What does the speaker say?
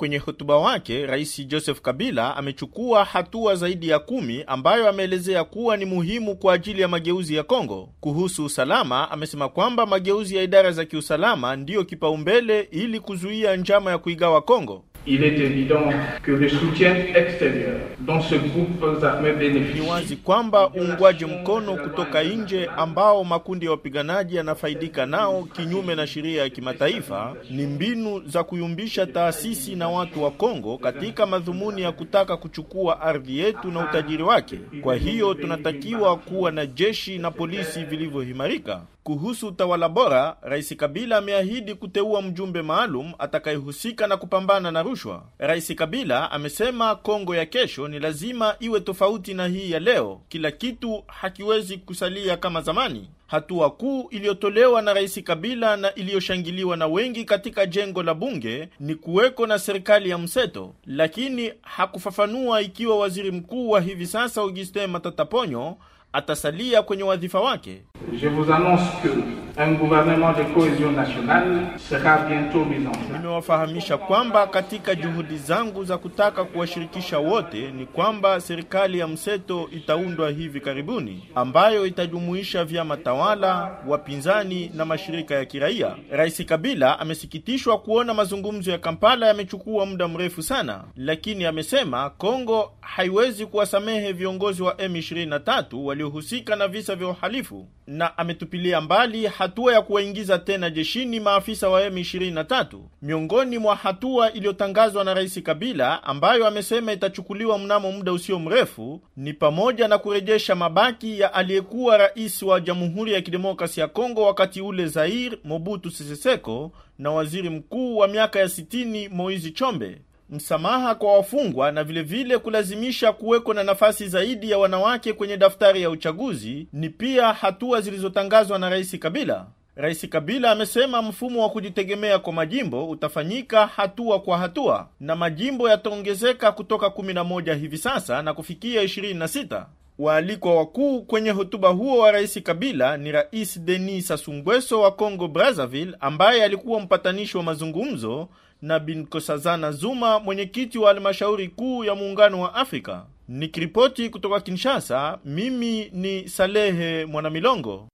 Kwenye hotuba wake, Rais Joseph Kabila amechukua hatua zaidi ya kumi ambayo ameelezea kuwa ni muhimu kwa ajili ya mageuzi ya Kongo. Kuhusu usalama, amesema kwamba mageuzi ya idara za kiusalama ndiyo kipaumbele ili kuzuia njama ya kuigawa Kongo. Il est évident que le soutien extérieur dont ce groupe armé bénéficie Ni wazi kwamba uungwaji mkono kutoka nje ambao makundi ya wapiganaji yanafaidika nao kinyume na sheria ya kimataifa ni mbinu za kuyumbisha taasisi na watu wa Kongo katika madhumuni ya kutaka kuchukua ardhi yetu na utajiri wake. Kwa hiyo tunatakiwa kuwa na jeshi na polisi vilivyoimarika. Kuhusu utawala bora, Rais Kabila ameahidi kuteua mjumbe maalum atakayehusika na kupambana na rushwa. Rais Kabila amesema Kongo ya kesho ni lazima iwe tofauti na hii ya leo. Kila kitu hakiwezi kusalia kama zamani. Hatua kuu iliyotolewa na Rais Kabila na iliyoshangiliwa na wengi katika jengo la bunge ni kuweko na serikali ya mseto, lakini hakufafanua ikiwa waziri mkuu wa hivi sasa Augustin Matata Ponyo atasalia kwenye wadhifa wake. Je vous annonce que un gouvernement de cohésion nationale sera bientôt mis en place. Nimewafahamisha kwamba katika juhudi zangu za kutaka kuwashirikisha wote ni kwamba serikali ya mseto itaundwa hivi karibuni, ambayo itajumuisha vyama tawala, wapinzani na mashirika ya kiraia. Rais Kabila amesikitishwa kuona mazungumzo ya Kampala yamechukua muda mrefu sana, lakini amesema Kongo haiwezi kuwasamehe viongozi wa M23 waliohusika na visa vya uhalifu na ametupilia mbali hatua ya kuwaingiza tena jeshini maafisa wa M23. Miongoni mwa hatua iliyotangazwa na Rais Kabila ambayo amesema itachukuliwa mnamo muda usio mrefu ni pamoja na kurejesha mabaki ya aliyekuwa rais wa Jamhuri ya Kidemokrasi ya Kongo wakati ule Zaire, Mobutu Sese Seko na waziri mkuu wa miaka ya 60 Moizi Chombe msamaha kwa wafungwa na vilevile vile kulazimisha kuweko na nafasi zaidi ya wanawake kwenye daftari ya uchaguzi ni pia hatua zilizotangazwa na Rais Kabila. Rais Kabila amesema mfumo wa kujitegemea kwa majimbo utafanyika hatua kwa hatua na majimbo yataongezeka kutoka 11 hivi sasa na kufikia 26. Waalikwa wakuu kwenye hotuba huo wa Rais Kabila ni Rais Denis Sassou Nguesso wa Congo Brazzaville ambaye alikuwa mpatanishi wa mazungumzo na Bin Nkosazana Zuma, mwenyekiti wa halmashauri kuu ya muungano wa Afrika. Nikiripoti kutoka Kinshasa, mimi ni Salehe Mwanamilongo.